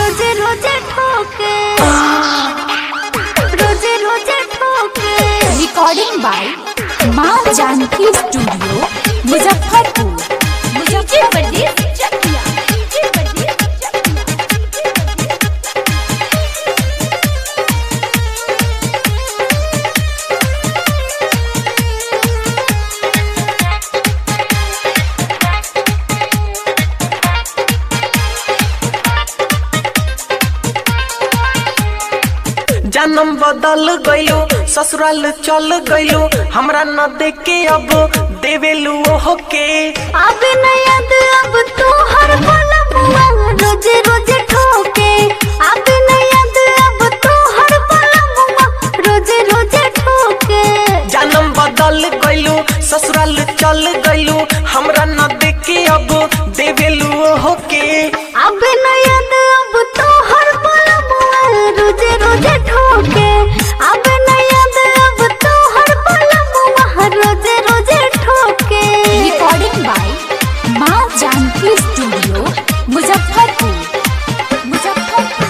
रोजे रोजे ठोके रोजे रोजे ठोके रिकॉर्डिंग बाय माँ जानकी स्टूडियो मुजफ्फरपुर मुजफ्फरपुर जन्म बदल गइलो ससुराल चल गइलो हमरा न देखे अब देवेलू ओहो के अब नयद अब तू हर पल मुआ रोजे रोजे ठोके अब नयद अब तू हर पल मुआ रोजे रोजे ठोके जन्म बदल गइलो ससुराल चल गइलो हमरा न देखे अब देवेलू ओहो के अब नयद अब तू हर पल मुआ रोजे रोजे ठोके अब नयद अब तू हर पल मुआ रोजे रोजे ठोके रिकॉर्डिंग बाय माँ जानकी स्टूडियो मुजफ्फरपुर मुजफ्फरपुर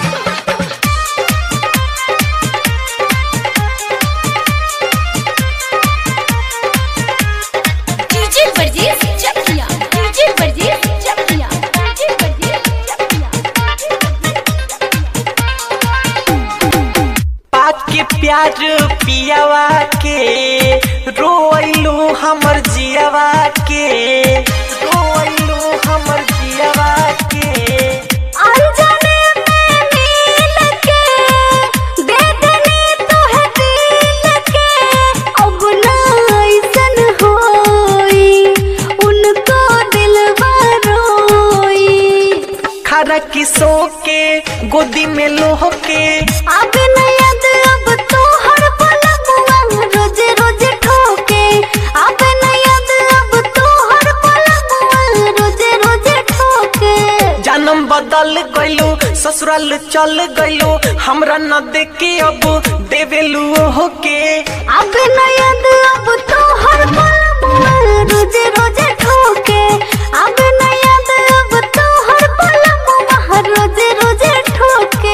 डीजे वर्जेस चकिया डीजे वर्जेस चकिया डीजे वर्जेस चकिया पाक के प्यार पियावा के रोइलू हमर जियावा के रोइलू हमर जियावा के अनजाने में मिल के दे देने तो है दिल के अब ना ऐसन होई उनको दिलवा रोई खरा किसो के गोदी में लोह के अब नयद अब तो हर पल मुआ रोजे रोजे ठोके अब नयद अब तो हर पल मुआ रोजे रोजे ठोके जन्म बदल गइलो ससुराल चल गइलो हमरा न देखे अब देवेलू ओहो के अब नयद अब तो हर पल मुआ रोजे रोजे ठोके अब नयद अब तो हर पल मुआ रोजे रोजे ठोके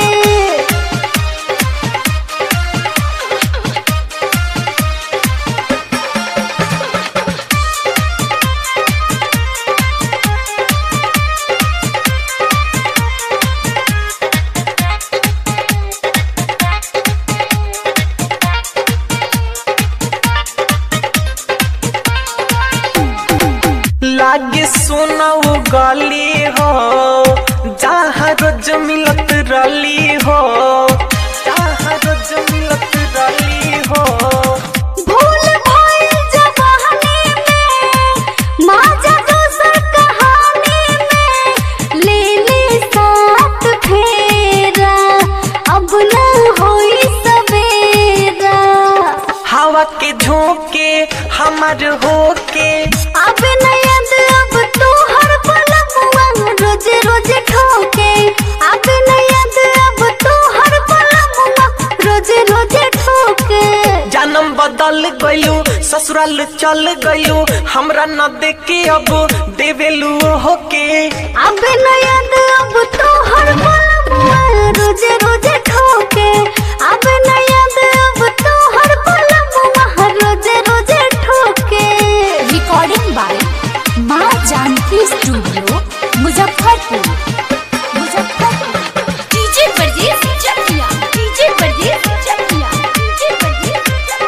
लागे सोनाऊ गली हो जहाँ रोज मिलत रली हो जहाँ रोज मिलत रली हो भूल भइल जवानी में माजा दूसर कहानी में ले ले साथ फेरा अब न होई सवेरा हवा के झोंके हमार हो के अब नयद अब तू हर पल मुआ रोजे रोजे ठोके अब नयद अब तू हर पल मुआ रोजे रोजे ठोके जन्म बदल गइलू ससुराल चल गइलू हमरा न देखे अब देवेलू ओहो के अब नयद अब तो हर पल मुआ रोजे रोजे ठोके अब नयद अब तो हर पल मुआ रोजे रोजे ठोके रिकॉर्डिंग बाय माँ जानकी स्टूडियो मुजफ्फरपुर मुजफ्फरपुर डीजे वर्जेस चकिया डीजे वर्जेस चकिया डीजे वर्जेस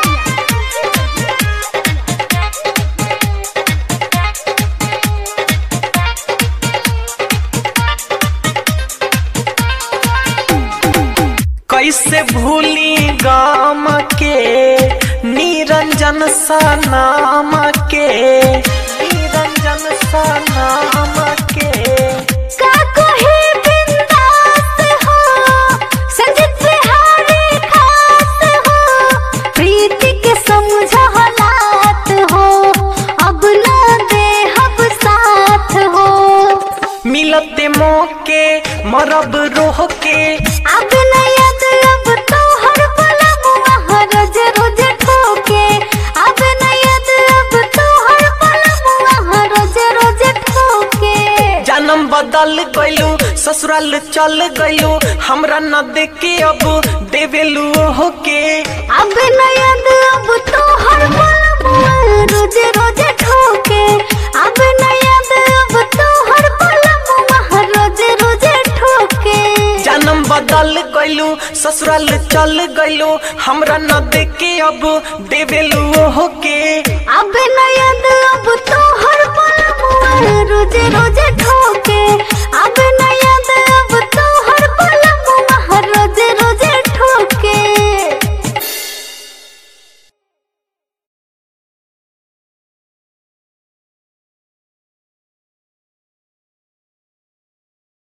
कैसे भूली गाम के निरंजन सा नाम के निरंजन सा नाम के का कोई बिंदास हो संजित बिहारी खास हो प्रीति के समझ हालात हो अब ना दे हब साथ हो मिलते मौके मरब रोह के अब नयद अब तो हर पल मुआ रोज रोज ठोके अब नयद अब तो हर पल मुआ रोज रोज ठोके जन्म बदल गइल गइलू ससुराल चल गइलू हमरा न देखे अब देवेलू ओहो के अब न याद अब तो हर पल मुआ रोजे रोजे ठोके अब न याद अब तो हर पल मुआ रोजे रोजे ठोके जन्म बदल गइलू ससुराल चल गइलू हमरा न देखे अब देवेलू ओहो के अब न याद अब तो हर पल मुआ रोजे रोजे